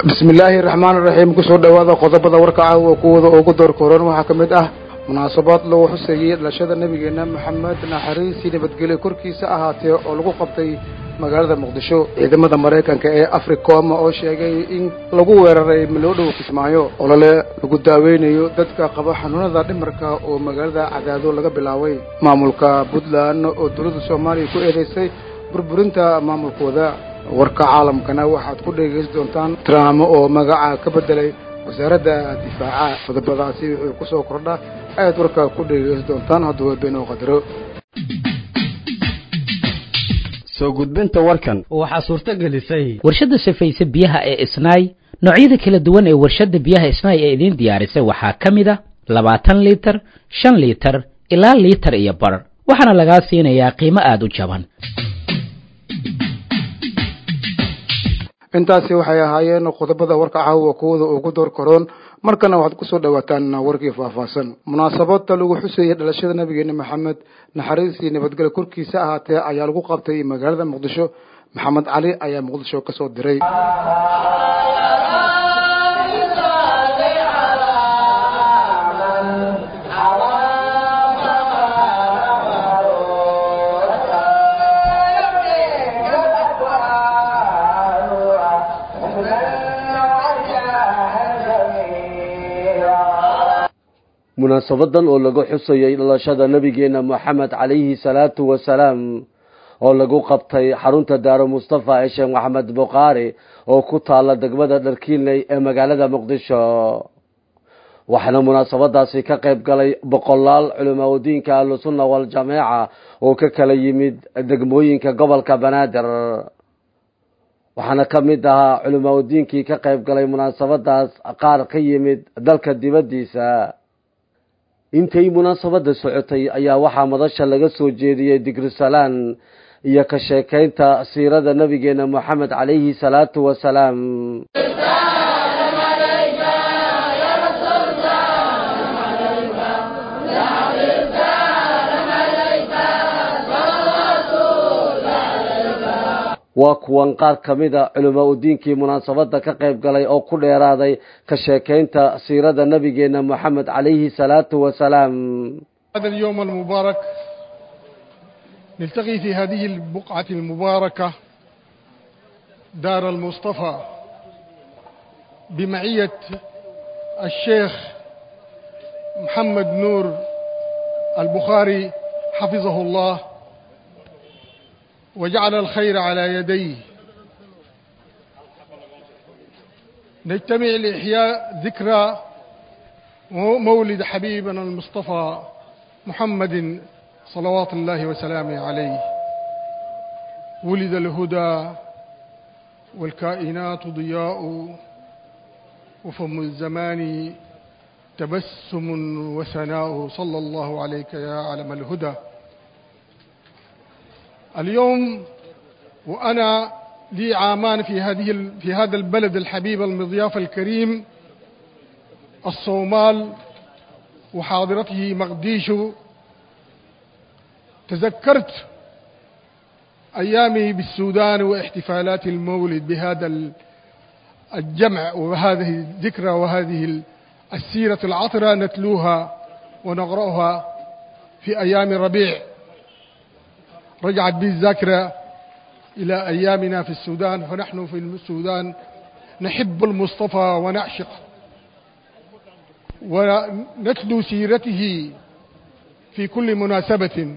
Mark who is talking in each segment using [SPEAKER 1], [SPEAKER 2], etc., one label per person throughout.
[SPEAKER 1] bismillaahi raxmaan raxiim kusoo dhowaada qodobada warka caawa kuwada ugu door koran waxaa ka mid ah munaasabaad lagu xuseeyey dhalashada nebigeena maxamed naxariisii nabadgelyo korkiisa ahaatee oo lagu qabtay magaalada muqdisho ciidamada maraykanka ee africom oo sheegay in lagu weeraray malowdhow kismaayo olole lagu daaweynayo dadka qaba xanuunada dhimarka oo magaalada cadaado laga bilaabay maamulka puntland oo dowladda soomaaliya ku eedeysay burburinta maamulkooda warka caalamkana waxaad ku dhegaysan doontaan trump oo magaca ka bedelay wasaaradda difaaca qodobadaasi wuxuu ku soo kordha ayaad warka ku dhegaysan doontaan hadduu beenoo qadaro
[SPEAKER 2] soo gudbinta warkan
[SPEAKER 3] waxaa suurto gelisay
[SPEAKER 4] warshadda safayse biyaha ee isnaay noocyada kala duwan ee warshadda biyaha isnaay ee idiin diyaarisay waxaa ka mid a labaatan liitar shan liitar ilaa liitar iyo bar waxaana lagaa siinayaa qiimo aada u jaban
[SPEAKER 1] intaasi waxay ahaayeen qodobada warka caawa kuwada ugu door karoon markana waxaad kusoo dhawaataan warkii faahfaahsan munaasabada lagu xuseeyey dhalashada nabigeena maxamed naxariistii nabadgelyo korkiisa ahaatee ayaa lagu qabtay magaalada muqdisho maxamed cali ayaa muqdisho kasoo diray
[SPEAKER 5] munaasabadan oo lagu xusayay dhalashada nabigeena moxamed calayhi salaatu wasalaam oo lagu qabtay xarunta daaro mustafa ee sheekh maxamed bukhaari oo ku taala degmada dharkiinley ee magaalada muqdisho waxaana munaasabadaasi ka qayb galay boqolaal culimaaodiinka ahlusunna waljamaaca oo ka kala yimid degmooyinka gobolka banaadir waxaana ka mid ahaa culimaaodiinkii ka qayb galay munaasabadaas qaar ka yimid dalka dibaddiisa intay munaasabada socotay ayaa waxaa madasha laga soo jeediyey digrisalaan iyo ka sheekaynta siirada nabigeena moxamed calayhi salaatu wasalaam waa kuwan qaar ka mida culamaa udiinkii munaasabada ka qayb galay oo ku dheeraaday ka sheekaynta siirada nabigeena moxamed calayhi salaatu wasalaam
[SPEAKER 6] هذا اليوم المبارك نلتقي في هذه البقعة المباركة دار المصطفى بمعية الشيخ محمد نور البخاري حفظه الله وجعل الخير على يديه نجتمع لإحياء ذكرى مولد حبيبنا المصطفى محمد صلوات الله وسلامه عليه ولد الهدى والكائنات ضياء وفم الزمان تبسم وثناء صلى الله عليك يا علم الهدى اليوم وأنا لي عامان في هذه في هذا البلد الحبيب المضياف الكريم الصومال وحاضرته مقديشو تذكرت أيامي بالسودان واحتفالات المولد بهذا الجمع وهذه الذكرى وهذه السيرة العطرة نتلوها ونقرأها في أيام ربيع رجعت بي الذاكرة إلى أيامنا في السودان فنحن في السودان نحب المصطفى ونعشق ونتلو سيرته في كل مناسبة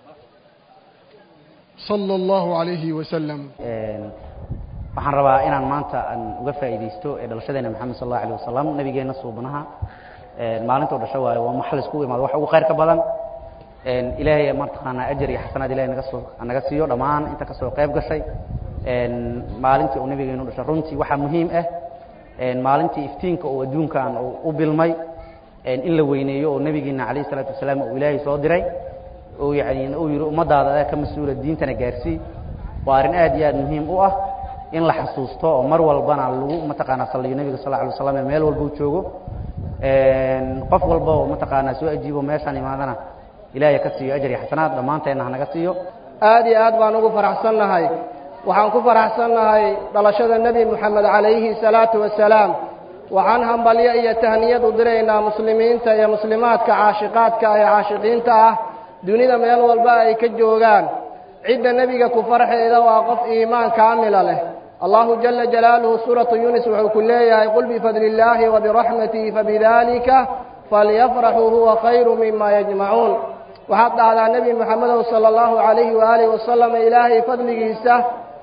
[SPEAKER 6] صلى الله عليه وسلم
[SPEAKER 7] waxaan rabaa inaan maanta aan uga faa'iidaysto ee dhalashadeena maxamed sal allahu alayh wasalam nabigeena suubanaha maalintuu dhasho waayo waa maxal iskugu imaado wax ugu khayrka badan ilaahay martaqaanaa ajar iyo xasanaad ilahay naga soo naga siiyo dhammaan inta ka soo qayb gashay maalintii uu nabigeenu dhashay runtii waxaa muhiim ah maalintii iftiinka uu adduunkan u bilmay in la weyneeyo oo nabigeena calayhi salaatu wasalaam uu ilaahay soo diray oo yani uu yidhi ummadaada adaa ka mas-uula diintana gaarsii waa arrin aad iyo aad muhiim u ah in la xasuusto oo mar walbana lagu mataqaanaa saliyo nabiga sal alay waslam ee meel walba uu joogo qof walba oo mataqaanaa soo ajiibo meeshaan imaadana ilaahay ka siiyo ajar iyo xasanaad dhammaanteenna hanaga siiyo
[SPEAKER 8] aad iyo aad baan ugu faraxsannahay
[SPEAKER 3] waxaan ku faraxsannahay dhalashada nebi moxamed calayhi salaatu wasalaam waxaan hambalyo iyo tahniyad u diraynaa muslimiinta iyo muslimaadka caashiqaadka ee caashiqiinta ah dunida meel walba ay ka joogaan cidda nebiga ku farxeeda waa qof iimaan kaamila leh allahu jala jalaaluhu suuratu yunis wuxuu ku leeyahay qul bifadli illaahi wa biraxmatihi fabidalika falyafraxuu huwa khayru mima yajmacuun waxaad dhahdaa nebi moxamedow sala allahu calayhi waaalihi wasalam ilaahay fadligiisa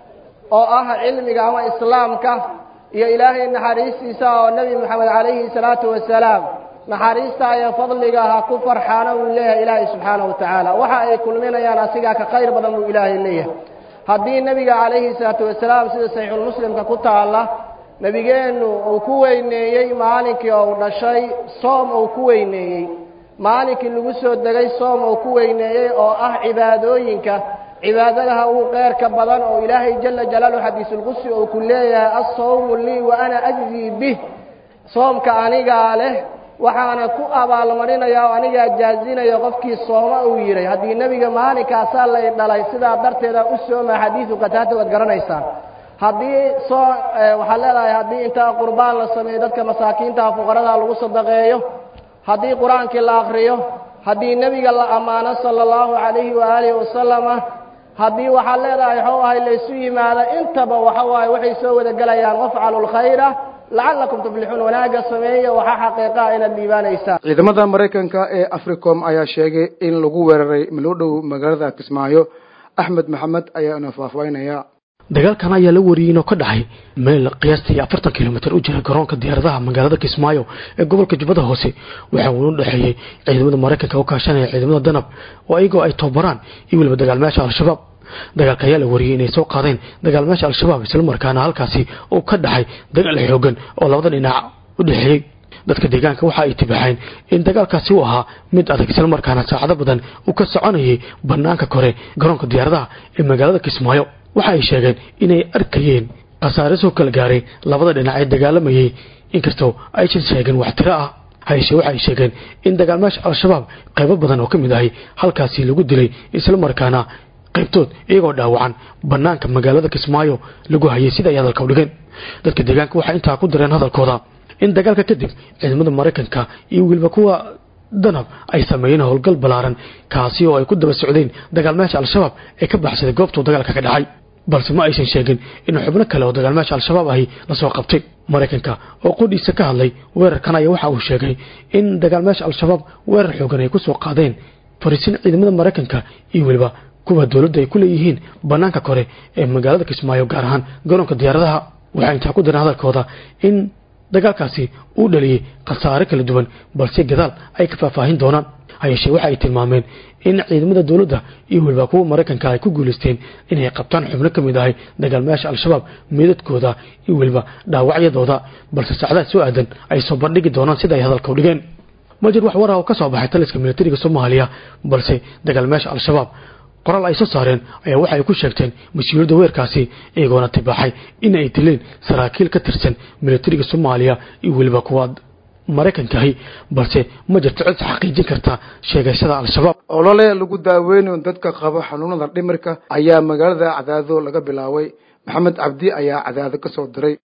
[SPEAKER 3] oo ah cilmiga ama islaamka iyo ilaahay naxariistiisa oo nebi moxamed calayhi salaatu wasalaam naxariista iyo fadliga ha ku farxaana wuu leeyahay ilaahay subxaanahu watacaala waxa ay kulminayaan asigaa ka khayr badan buu ilaahay leeyahay haddii nebiga calayhi salaatu wasalaam sida saxiixulmuslimka ku taalla nebigeennu uu ku weyneeyey maalinkii ou dhashay soom uu ku weyneeyey maalinkii lagu soo degay soom uu ku weyneeyey oo ah cibaadooyinka cibaadadaha ugu qeyrka badan oo ilaahay jala jalaaluhu xadiisulqudsi uu ku leeyahay assawmu lii wa ana ajzii bih soomka anigaa leh waxaana ku abaalmarinaya oo anigaa jaazinaya qofkii sooma uu yidhay haddii nebiga maalinkaasaa lay dhalay sidaa darteeda u sooma xadiidu qataata waad garanaysaan haddii soo waxaad leedahay haddii intaa qurbaan la sameeyo dadka masaakiintaha fuqarada lagu sadaqeeyo haddii qur-aankii la akriyo haddii nebiga la ammaano sala allahu calayhi waaalihi wasalama haddii waxaad leedahay waxuu ahay laysu yimaado intaba waxa waaye waxay soo wada gelayaan wafcalu lkhayra lacalakum tuflixuun wanaagga sameeya waxaa xaqiiqaha inaad dhiibaanaysaan
[SPEAKER 1] ciidamada maraykanka ee africom ayaa sheegay in lagu weeraray malodhow magaalada kismaayo axmed maxamed ayaa ina faahfaahinaya
[SPEAKER 8] dagaalkan ayaa la wariyey inuu ka dhacay meel qiyaastii afartan kilomitir u jira garoonka diyaaradaha magaalada kismaayo ee gobolka jubbada hoose waxaa uuna dhexeeyey ciidamada maraykanka oo kaashanaya ciidamada danab oo iyagoo ay tababaraan iyo weliba dagaalmayaasha al-shabaab dagaalka ayaa la wariyey inay soo qaadeen dagaalmayaasha al-shabaab islamarkaana halkaasi uu ka dhacay dagaal xoogan oo labada dhinac u dhexeeyey dadka deegaanka waxa ay tibaaxeen in dagaalkaasi uu ahaa mid adag islamarkaana saacado badan uu ka soconayay banaanka kore garoonka diyaaradaha ee magaalada kismaayo waxa ay sheegeen inay arkayeen khasaare soo kala gaaray labada dhinac ee dagaalamayay inkastoo aysan sheegin wax tiro ah hayse waxa ay sheegeen in dagaalmayaasha al-shabaab qaybo badan oo ka mid ahay halkaasi lagu dilay islamarkaana qaybtood iyagoo dhaawacan banaanka magaalada kismaayo lagu hayay sida ay hadalka u dhigeen dadka deegaanka waxay intaa ku direen hadalkooda in dagaalka kadib ciidamada maraykanka iyo weliba kuwa danab ay sameeyeen howlgal ballaaran kaasi oo ay ku daba socdeen dagaalmayaasha al-shabaab ee ka baxsaday goobtuu dagaalka ka dhacay balse ma aysan sheegin in xubno kale oo dagaalmayaasha al-shabaab ahi lasoo qabtay maraykanka oo qudhiisa ka hadlay weerarkan ayaa waxa uu sheegay in dagaalmayaasha al-shabaab weerar xoogan ay ku soo qaadeen fariisin ciidamada maraykanka iyo weliba kuwa dowladda ay ku leeyihiin bannaanka kore ee magaalada kismaayo gaar ahaan garoonka diyaaradaha waxay intaa ku direen hadalkooda in dagaalkaasi uu dhaliyey khasaare kala duwan balse gadaal ay ka faahfaahin doonaan hayeeshee waxa ay tilmaameen in ciidamada dowladda iyo weliba kuwa maraykanka ay ku guulaysteen inay qabtaan xubno ka mid ahay dagaalmayaasha al-shabaab meedadkooda iyo weliba dhaawacyadooda balse saacdaha soo aadan ay soo bandhigi doonaan sida ay hadalka u dhigeen ma jir wax war ah oo ka soo baxay taliska militariga soomaaliya balse dagaalmayaasha al-shabaab qoraal ay soo saareen ayaa waxa ay ku sheegteen mas-uuliyadda weerkaasi iyagoona tibaaxay in ay dileen saraakiil ka tirsan militariga soomaaliya iyo weliba kuwa maraykankahi balse ma jirto cid xaqiijin karta sheegashada al-shabaab
[SPEAKER 1] olole lagu daaweynayo dadka qaba xanuunada dhimirka ayaa magaalada cadaado laga bilaabay maxamed cabdi ayaa cadaado ka soo diray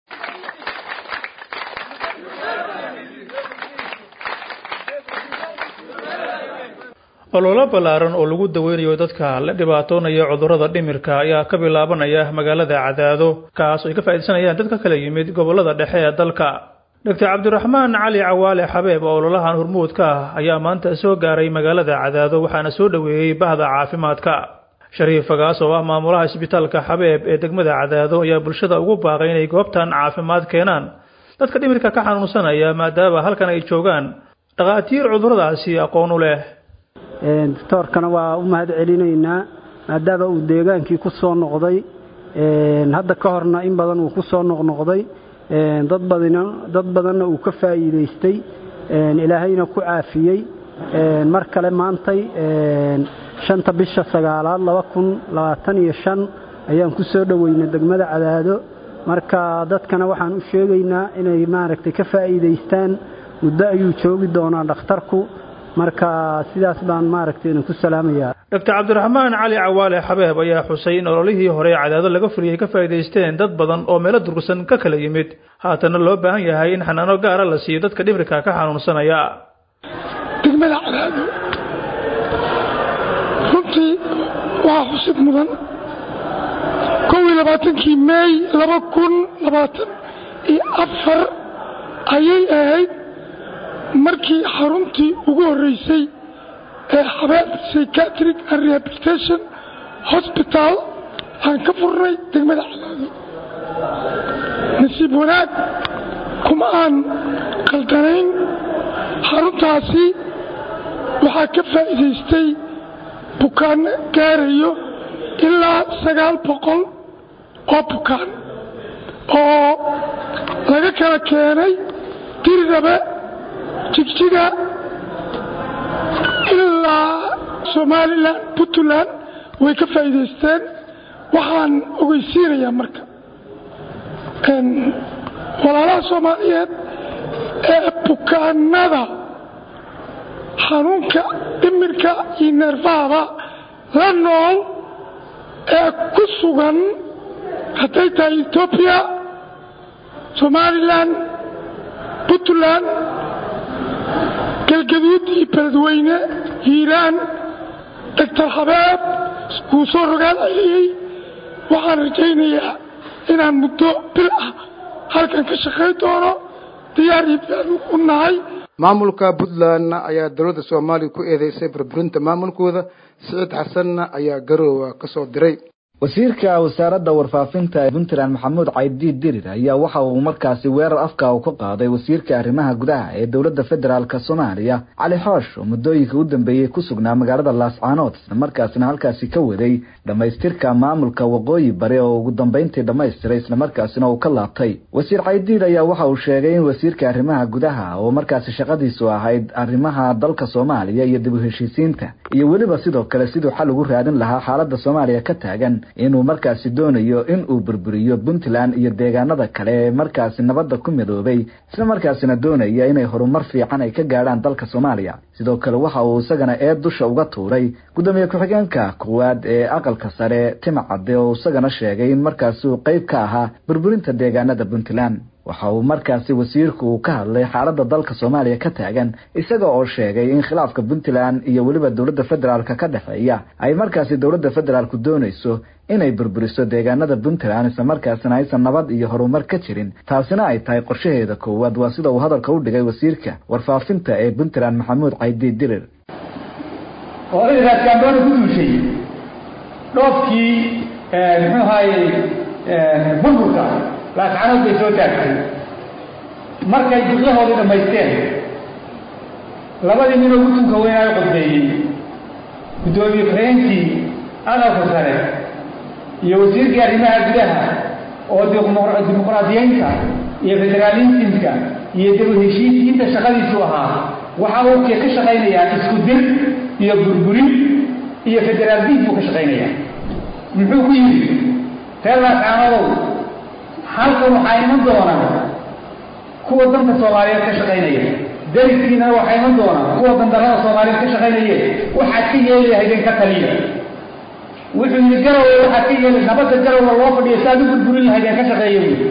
[SPEAKER 9] ololo ballaaran oo lagu daweynayo dadka la dhibaatoonaya cudurrada dhimirka ayaa ka bilaabanaya magaalada cadaado kaas oo ay ka faa'iidaysanayaan dad ka kala yimid gobollada dhexe ee dalka doctor cabdiraxmaan cali cawaale xabeeb oo ololahan hormuudka ah ayaa maanta soo gaaray magaalada cadaado waxaana soo dhoweeyey bahda caafimaadka shariif fagaas oo ah maamulaha isbitaalka xabeeb ee degmada cadaado ayaa bulshada ugu baaqay inay goobtan caafimaad keenaan dadka dhimirka ka xanuunsanaya maadaama halkan ay joogaan dhakhaatiir cudurradaasi aqoon u leh
[SPEAKER 10] doctoorkana waa u mahad celinaynaa maadaama uu deegaankii ku soo noqday hadda ka horna in badan uu ku soo noqnoqday dad badina dad badanna uu ka faa'iidaystay ilaahayna ku caafiyey mar kale maantay shanta bisha sagaalaad laba kun labaatan iyo shan ayaan ku soo dhoweynay degmada cadaado marka dadkana waxaan u sheegaynaa inay maaragtay ka faa'iidaystaan muddo ayuu joogi doonaa dhakhtarku marka sidaas baan maaragtay idinku salaamayaa
[SPEAKER 9] doctor cabdiraxmaan cali cawaale xabeeb ayaa xusay in ololihii hore ee cadaado laga fuliyey ka faa'iidaysteen dad badan oo meelo durugsan ka kala yimid haatana loo baahan yahay in xanaano gaara la siiyo dadka dhimirka ka xanuunsanaya
[SPEAKER 11] degmada cadaado runtii waxaa xusid mudan kow iyo labaatankii meey laba kun labaatan iyo afar ayay ahayd markii xaruntii ugu horreysay ee xabeeb psychiatric and rehabilitation hosbital aan ka furnay degmada cadaado nasiib wanaag kuma aan qaldanayn xaruntaasi waxaa ka faa'iidaystay bukaanno gaarayo ilaa sagaal boqol oo bukaan oo laga kala keenay dirdhabe jigjiga ilaa somalilan puntland way ka faa'iidaysteen waxaan ogeysiinayaa marka walaalaha soomaaliyeed ee bukaanada xanuunka dhimirka iyo neerfahaba la nool ee ku sugan hadday tahay etoobiya somalilan puntland galgaduud iyo beledweyne hiiraan doctor habeeb wuu soo rogaal celiyey waxaan rajaynayaa inaan muddo bil ah halkan ka shaqayn doono diyaar iyo diyaar u nahay
[SPEAKER 1] maamulka puntland ayaa dowladda soomaaliya ku eedeysay burburinta maamulkooda siciid xasanna ayaa garoowa ka soo diray
[SPEAKER 12] wasiirka wasaaradda warfaafinta ee puntland maxamuud caydiid dirir ayaa waxa uu markaasi weerar afka u ka qaaday wasiirka arrimaha gudaha ee dowladda federaalk soomaaliya cali xoosh oo muddooyinka u dambeeyey ku sugnaa magaalada laascaanood isla markaasina halkaasi ka waday dhammaystirka maamulka waqooyi bari oo ugu dambeyntii dhammaystiray islamarkaasina uu ka laabtay wasiir caydiid ayaa waxa uu sheegay in wasiirka arrimaha gudaha oo markaasi shaqadiisu ahayd arrimaha dalka soomaaliya iyo dib u heshiisiinta iyo weliba sidoo kale siduu xal ugu raadin lahaa xaaladda soomaaliya ka taagan inuu markaasi doonayo in uu burburiyo puntland iyo deegaanada kale ee markaasi nabadda ku midoobay isla markaasina doonaya inay horumar fiican ay ka gaadhaan dalka soomaaliya sidoo kale waxa uu isagana eed dusha uga tuuray gudoomiye ku-xigeenka koowaad ee aqalka sare timcadde oo isagana sheegay in markaasi uu qeyb ka ahaa burburinta deegaanada puntland waxa uu markaasi wasiirku uu ka hadlay xaaladda dalka soomaaliya ka taagan isaga oo sheegay in khilaafka puntland iyo weliba dowladda federaalka ka dhexeeya ay markaasi dowladda federaalku doonayso inay burburiso deegaanada puntland isla markaasina aysan nabad iyo horumar ka jirin taasina ay tahay qorshaheeda koowaad waa sida uu hadalka u dhigay wasiirka warfaafinta ee puntland maxamuud caydiid dirir
[SPEAKER 13] oo ciidankaas kaamboona ku duushay dhoofkii muxuu ahaayey burburka laascanood bay soo taagtay markay duqyahoodii dhammaysteen labadii ninoo gutunka weynaayo qodbeeyey guddoomiye ku-xigeenkii aqalka sare iyo wasiirkii arrimaha gudaha oo dimuqraadiyeynta iyo federaalismka iyo dib heshiisiinta shaqadiisu ahaa waxa uu ka shaqaynayaa isku dir iyo burburin iyo federaaldiin buu ka shaqaynayaa muxuu ku yidhi reer laascaanodow halkan waxaa iman doona kuwa danka soomaaliyeed ka shaqaynaya dariskiina waxaa iman doona kuwa dandarada soomaaliyeed ka shaqaynaye waxaad ka yeeli lahaydeen ka taliya wuxuu yidhi garowe waxaad ka yeeli nabadda garowa loo fadhiyo si aad u burburin lahaydeen ka shaqeeya buyi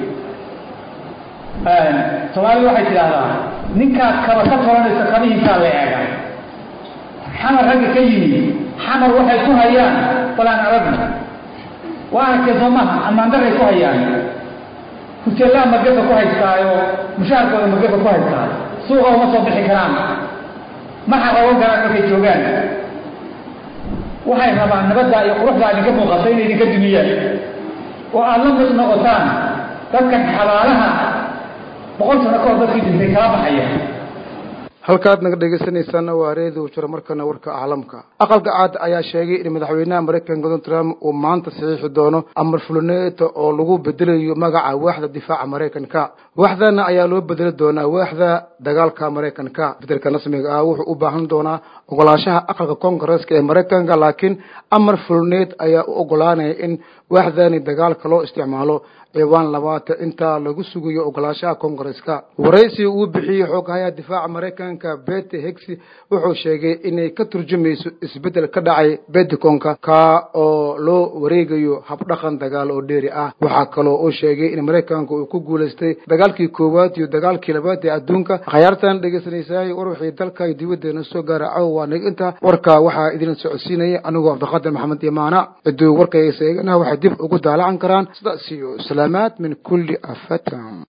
[SPEAKER 13] soomaalida waxay tidhaahdaa ninkaad kaba ka tolanaysa kabihiisaa la eega xamar ragga ka yimi xamar waxay ku hayaan balaan aragna waa arkay soomaha ammaandaray ku hayaan huteellaa magafa ku haystaayo mushaharkooda magafa ku haystaa suuqa uma soo bixi karaan ma xaqoogan karaan markay joogaan waxay rabaan nabadda iyo quruxdaa idinka muuqata inay idinka dumiyaan oo aada la mid noqotaan dadkan xabaalaha boqol sano ka hor dadkii dhintay kala baxaya
[SPEAKER 1] halkaad naga dhegeysanaysaana waa reediu jiro markana warka caalamka aqalka caad ayaa sheegay in madaxweynaha maraykanka donald trump uu maanta saxiixi doono amar fuluneeta oo lagu bedelayo magaca waaxda difaaca maraykanka waaxdana ayaa loo bedeli doonaa waaxda dagaalka maraykanka bedelka rasmiga ah wuxuu u baahan doonaa ogolaanshaha aqalka koongareeska ee maraykanka laakiin amar fuluneet ayaa u ogolaanaya in waaxdani dagaalka loo isticmaalo ciwaan labaatan intaa lagu sugayo ogolaashaha koongareska waraysi uu bixiyey xoogahayaha difaaca maraykanka bete hegsi wuxuu sheegay inay ka turjumayso isbeddel ka dhacay beticonka ka oo loo wareegayo habdhaqan dagaal oo dheeri ah waxaa kaloo uu sheegay in maraykanka uu ku guulaystay dagaalkii koowaad iyo dagaalkii labaad ee adduunka khayaartan dhegeysanaysaay war wixii dalka iyo dibaddeena soo gaara caw waa nig inta warka waxaa idin socodsiinaya anigoo cabdiqaadir maxamed imaana ciduu warkaysa eegana waxay dib ugu daalacan karaan sidaas iyo salaamaad min kulli afatan